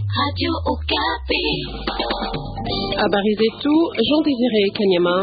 Habari zetu Jean Désiré Kanyama.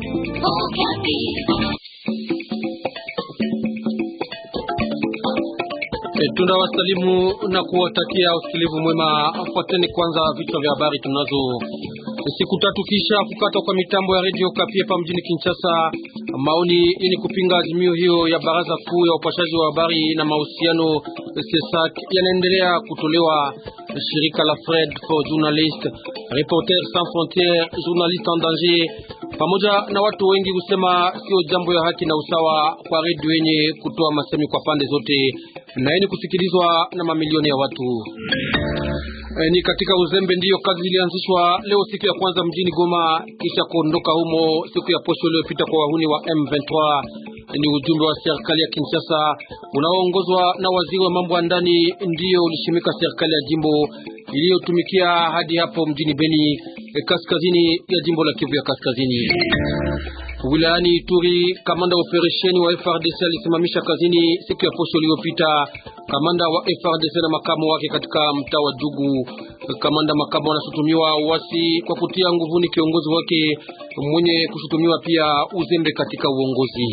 Tunawasalimu na kuwatakia usikilivu mwema. Fuateni kwanza vichwa vya habari tunazo. Siku tatu kisha kukatwa kwa mitambo ya redio Kapi hapa mjini Kinshasa, maoni ili kupinga azimio hiyo ya baraza kuu ya upashaji wa habari na mahusiano CESAC yanaendelea kutolewa. Shirika la Fred for Journalist, Reporters Sans Frontieres, Journalistes en Danger pamoja na watu wengi kusema sio jambo ya haki na usawa kwa redio yenye kutoa masemi kwa pande zote na yenye kusikilizwa na mamilioni ya watu. E, ni katika uzembe ndiyo kazi zilianzishwa leo siku ya kwanza mjini Goma kisha kuondoka humo siku ya posho iliyopita kwa wahuni wa M23. Ni ujumbe wa serikali ya Kinshasa unaoongozwa na waziri wa mambo ya ndani ndiyo ulishimika serikali ya jimbo iliyotumikia hadi hapo mjini Beni, e, kaskazini ya jimbo la Kivu ya kaskazini. Wilayani Ituri, kamanda wa operesheni wa FRDC alisimamisha kazini siku ya posho iliyopita kamanda wa FRDC na makamu wake katika mtaa wa Jugu. Kamanda makamu anashutumiwa uasi kwa kutia nguvuni kiongozi wake mwenye kushutumiwa pia uzembe katika uongozi.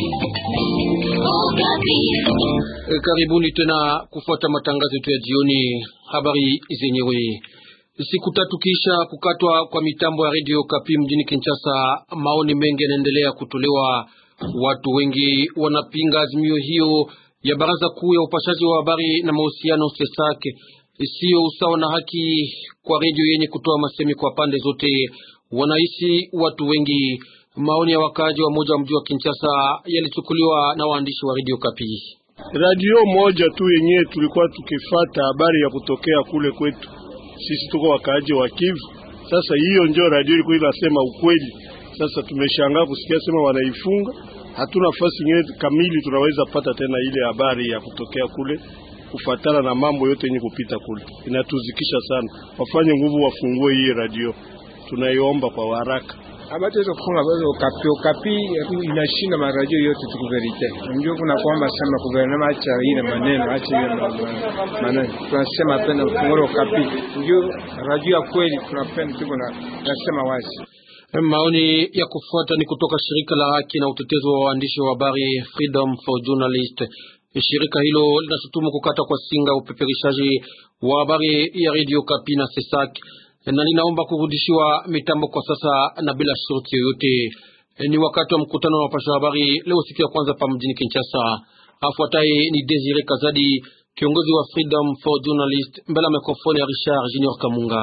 Karibuni tena kufuata matangazo yetu ya jioni. Habari zenyewe Siku tatu kisha kukatwa kwa mitambo ya redio Kapi mjini Kinshasa, maoni mengi yanaendelea kutolewa. Watu wengi wanapinga azimio hiyo ya baraza kuu ya upashaji wa habari na mahusiano CESAC, isiyo usawa na haki kwa redio yenye kutoa masemi kwa pande zote, wanaishi watu wengi. Maoni ya wakaaji wa moja wa mji wa Kinshasa yalichukuliwa na waandishi wa redio Kapi. Radio moja tu yenyewe tulikuwa tukifata habari ya kutokea kule kwetu sisi tuko wakaaji wa Kivu. Sasa hiyo ndio radio ilikuwa inasema ukweli. Sasa tumeshangaa kusikia sema wanaifunga, hatuna nafasi nyingine kamili tunaweza pata tena ile habari ya kutokea kule, kufatana na mambo yote yenye kupita kule. Inatuzikisha sana, wafanye nguvu, wafungue hii radio, tunaiomba kwa haraka. Abatuweza kufunga bazo Okapi. Okapi inashinda maradio yote tuku verite. Ndio kuna kwamba sema guvernema acha ile maneno, acha ile maneno. Tunasema tena funguro Okapi. Ndio radio ya kweli tunapenda tuko na nasema wazi. Maoni ya kufuata ni kutoka shirika la haki na utetezi wa waandishi wa habari Freedom for Journalists. Shirika hilo linashutumu kukata kwa singa upeperishaji wa habari ya Radio Kapi na Sesak na linaomba kurudishiwa mitambo kwa sasa na bila shurti yoyote. Ni wakati wa mkutano wa wapasha habari leo siku ya kwanza pa mjini Kinshasa. Afuataye ni Desire Kazadi, kiongozi wa Freedom for Journalists, mbele ya mikrofoni ya Richard Junior Kamunga.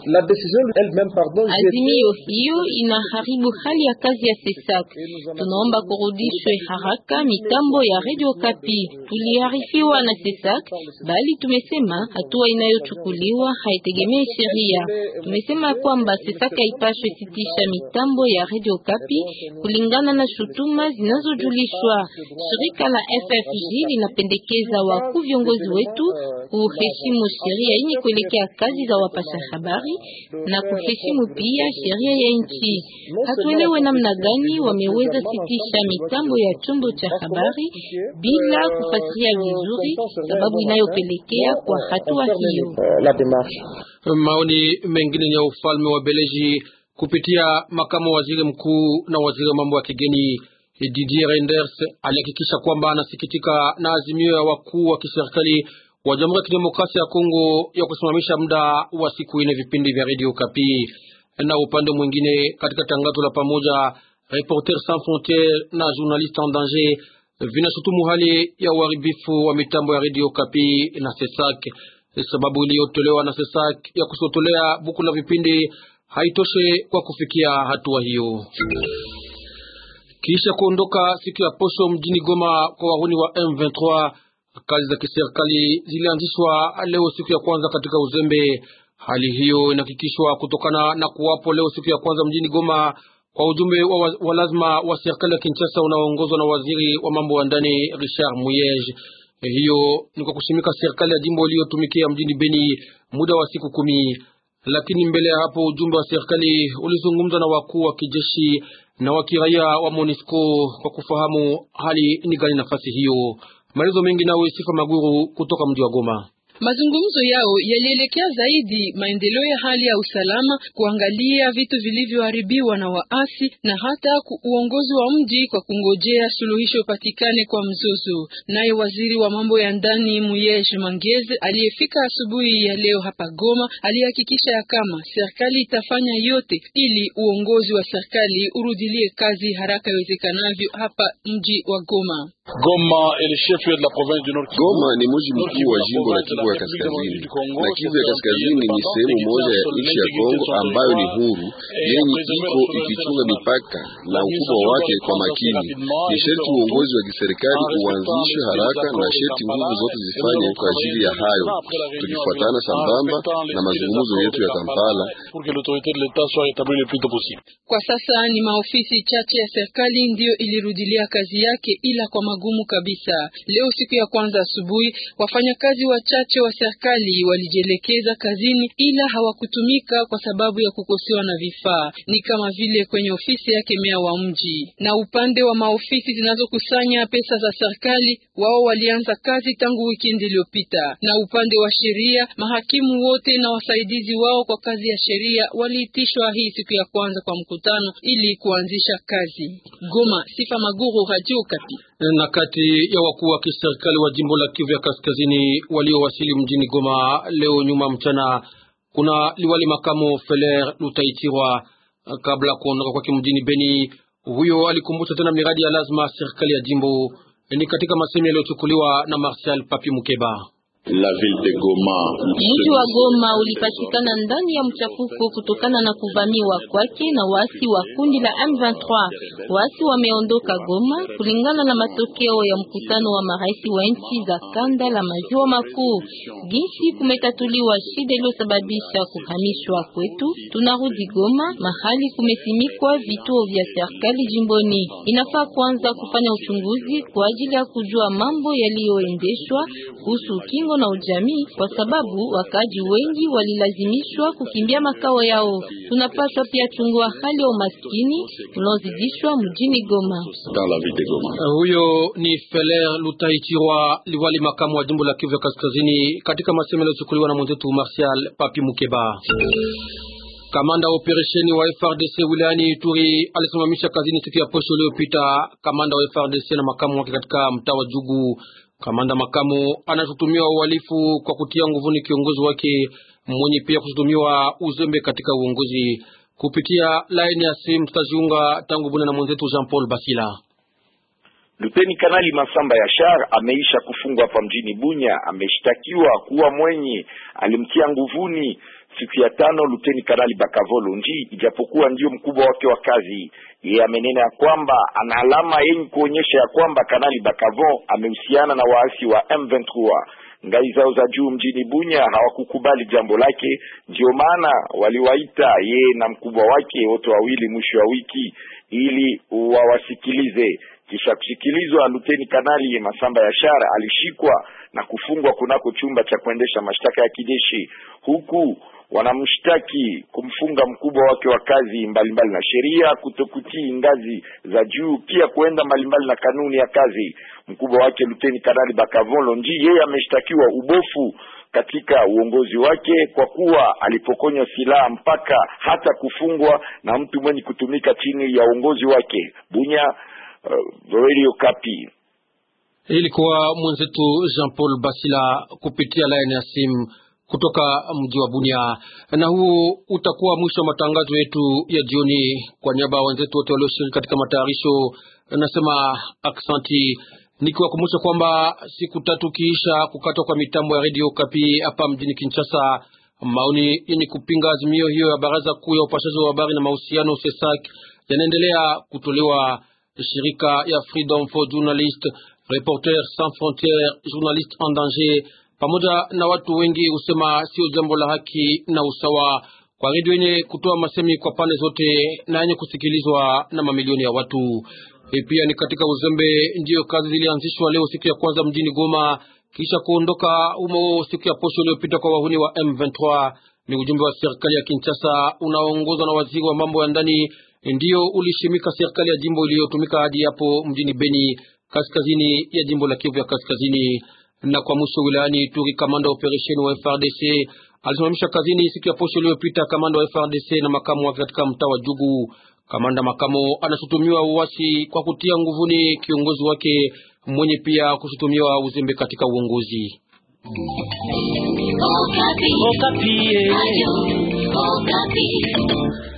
Azimio hiyo inaharibu hali ya kazi ya Sesak. Tunaomba kurudishwe haraka mitambo ya Radio Kapi. Tuliarifiwa na Sesak, bali tumesema hatua inayochukuliwa haitegemei sheria. Tumesema kwamba Sesak haipashwe sitisha mitambo ya Radio Kapi kulingana na shutuma zinazojulishwa. Shirika la FFJ linapendekeza wakuu viongozi wetu kuheshimu sheria yenye kuelekea kazi za wapasha habari na kuheshimu pia sheria ya nchi. Hatuelewe namna gani wameweza sitisha mitambo ya chombo cha habari bila kufasiria vizuri sababu inayopelekea kwa hatua hiyo. Maoni mengine ya ufalme wa Beleji kupitia makamu waziri mkuu na waziri wa mambo ya kigeni Didier Reinders alihakikisha kwamba anasikitika na azimio ya wakuu wa kiserikali wa Jamhuri ya Kidemokrasia ya Kongo ya kusimamisha muda wa siku ine vipindi vya Radio Kapi. Na upande mwingine, katika tangazo la pamoja, Reporters Sans Frontieres na Journalistes en Danger vinashutumu hali ya uharibifu wa mitambo ya Radio Kapi na Sesak. Sababu iliyotolewa na Sesak ya kusotolea buku la vipindi haitoshe kwa kufikia hatua hiyo. Kisha kuondoka siku ya posho mjini Goma kwa wahuni wa M23 kazi za kiserikali zilianzishwa leo siku ya kwanza katika uzembe. Hali hiyo inahakikishwa kutokana na kuwapo leo siku ya kwanza mjini Goma kwa ujumbe wa, wa lazima wa serikali ya Kinshasa unaoongozwa na waziri wa mambo ya ndani Richard Muyege. Hiyo ni kwa kushimika serikali ya jimbo iliyotumikia mjini Beni muda wa siku kumi. Lakini mbele ya hapo ujumbe wa serikali ulizungumza na wakuu wa kijeshi na wa kiraia wa MONUSCO kwa kufahamu hali ni gani nafasi hiyo. Maelezo mengi nawe Sifa Maguru kutoka mji wa Goma. Mazungumzo yao yalielekea zaidi maendeleo ya hali ya usalama, kuangalia vitu vilivyoharibiwa na waasi na hata uongozi wa mji kwa kungojea suluhisho patikane kwa mzozo. Naye waziri wa mambo ya ndani Muyej Mangeze aliyefika asubuhi ya leo hapa Goma alihakikisha ya kama serikali itafanya yote ili uongozi wa serikali urudilie kazi haraka iwezekanavyo hapa mji wa Goma. Goma Goma ni mji mkuu wa jimbo la Kivu ya Kaskazini, na Kivu ya Kaskazini ni sehemu moja ya nchi ya Kongo ambayo ni huru yenye iko ikichunga mipaka na ukubwa wake kwa makini. Ni sherti uongozi wa kiserikali uanzishe haraka na sherti nguvu zote zifanye kwa ajili ya hayo, tukifuatana sambamba na mazungumzo yetu ya Kampala. Kwa sasa ni maofisi chache ya serikali ndiyo ilirudilia kazi yake, ila kwa magumu kabisa. Leo siku ya kwanza asubuhi, wafanyakazi wachache wa serikali walijielekeza kazini, ila hawakutumika kwa sababu ya kukosewa na vifaa, ni kama vile kwenye ofisi yake meya wa mji. Na upande wa maofisi zinazokusanya pesa za serikali, wao walianza kazi tangu wikendi iliyopita. Na upande wa sheria, mahakimu wote na wasaidizi wao kwa kazi ya sheria waliitishwa hii siku ya kwanza kwa mkutano ili kuanzisha kazi. Goma, Sifa Maguru, Radio Okapi. Na kati ya wakuu wa kiserikali wa jimbo la Kivu ya Kaskazini waliowasili mjini Goma leo nyuma mchana, kuna liwali makamo Feler Lutaichirwa. Kabla kuondoka kwake mjini Beni, huyo alikumbusha tena miradi ya lazima serikali ya jimbo. Ni katika masemi yaliyochukuliwa na Martial Papi Mukeba. La ville de Goma. Mji wa Goma ulipatikana ndani ya mchafuko kutokana na kuvamiwa kwake na waasi wa kundi la M23. Waasi wameondoka Goma kulingana na matokeo ya mkutano wa marais wa nchi za kanda la maziwa makuu. Jinsi kumetatuliwa shida iliyosababisha kuhamishwa kwetu, tunarudi Goma mahali kumesimikwa vituo vya serikali jimboni. Inafaa kwanza kufanya uchunguzi kwa ajili ya kujua mambo yaliyoendeshwa kuhusu kingo na ujamii kwa sababu wakaji wengi walilazimishwa kukimbia makao yao. Tunapaswa pia chungua hali ya umaskini unaozidishwa mjini Goma. Huyo ni Feler Lutaichirwa, liwali makamu wa jimbo la Kivu ya Kaskazini, katika masemo yaliyochukuliwa na mwenzetu Martial Papi Mukeba. Kamanda wa operesheni wa FRDC wilayani Ituri alisimamisha kazini siku ya posho iliyopita kamanda wa FRDC na makamu wake katika mtaa wa Jugu. Kamanda makamu anashutumiwa uhalifu kwa kutia nguvuni kiongozi wake mwenye pia kushutumiwa uzembe katika uongozi. Kupitia laini ya simu tutajiunga tangu Bunia na mwenzetu Jean Paul Basila. Luteni Kanali Masamba Yashar ameisha kufungwa hapa mjini Bunya. Ameshtakiwa kuwa mwenye alimtia nguvuni siku ya tano Luteni Kanali Bakavolo Nji, ijapokuwa ndio mkubwa wake wa kazi. Yeye amenena ya kwamba ana alama yenye kuonyesha ya kwamba Kanali Bakavon amehusiana na waasi wa M23. Ngai zao za juu mjini Bunya hawakukubali jambo lake, ndio maana waliwaita yeye na mkubwa wake wote wawili mwisho wa wiki ili wawasikilize. Kisha kusikilizwa, Luteni Kanali Masamba Yashara alishikwa na kufungwa kunako chumba cha kuendesha mashtaka ya kijeshi huku wanamshtaki kumfunga mkubwa wake wa kazi mbalimbali na sheria, kutokutii ngazi za juu, pia kuenda mbalimbali na kanuni ya kazi. Mkubwa wake Luteni Kanali Bakavon Lonji, yeye ameshtakiwa ubofu katika uongozi wake kwa kuwa alipokonywa silaha mpaka hata kufungwa na mtu mwenye kutumika chini ya uongozi wake. Bunya, uh, Radio Kapi. Ilikuwa mwenzetu Jean Paul Basila kupitia laini ya simu kutoka mji wa Bunia. Na huu utakuwa mwisho wa matangazo yetu ya jioni. Kwa niaba ya wenzetu wote walioshiriki katika matayarisho, nasema aksanti, nikiwakumbusha kwamba siku tatu kiisha kukatwa kwa mitambo ya redio Kapi hapa mjini Kinshasa, maoni yenye kupinga azimio hiyo ya baraza kuu ya upashaji wa habari na mahusiano SESAC yanaendelea kutolewa. Shirika ya Freedom for Journalists, Reporters Sans Frontieres, Journalistes en Danger pamoja na watu wengi husema sio jambo la haki na usawa kwa redio yenye kutoa masemi kwa pande zote na yenye kusikilizwa na mamilioni ya watu. E, pia ni katika uzembe ndiyo kazi zilianzishwa leo siku ya kwanza mjini Goma kisha kuondoka humo siku ya posho iliyopita kwa wahuni wa M23. Ni ujumbe wa serikali ya Kinshasa unaoongozwa na waziri wa mambo ya ndani ndiyo ulishimika serikali ya jimbo iliyotumika hadi hapo mjini Beni, kaskazini ya jimbo la Kivu ya Kaskazini Na kwa mwisho wilayani Ituri, kamanda wa operesheni wa FRDC alisimamisha kazini siku ya posho iliyopita kamanda wa FRDC na makamu wake katika mtaa wa Jugu. Kamanda makamo anashutumiwa uasi kwa kutia nguvuni kiongozi wake mwenye pia kushutumiwa uzembe katika uongozi. Okapi. Okapi.